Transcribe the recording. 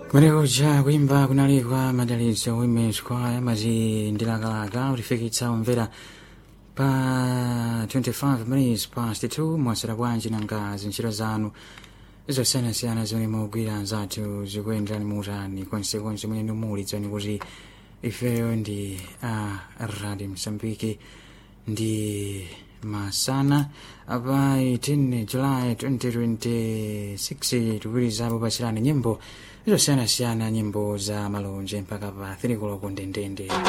kumeneko kuimba kunalikwa madalitso women's choir mazi ndilakalaka utifikitsa umvera pa 25 minutes past 2 mwasera bwanji nanga zintchito zanu zosiyanasiyana zimene mugwira anzathu zikuyenderani muutani konsekonse mwene muli dzoni kuti ifeyo ndi a radio msambiki ndi masana apa 18 july 2026 tikuwirizapo pasirani nyimbo zosiyanasiyana nyimbo za malonje mpaka pa 3 koloko ndendende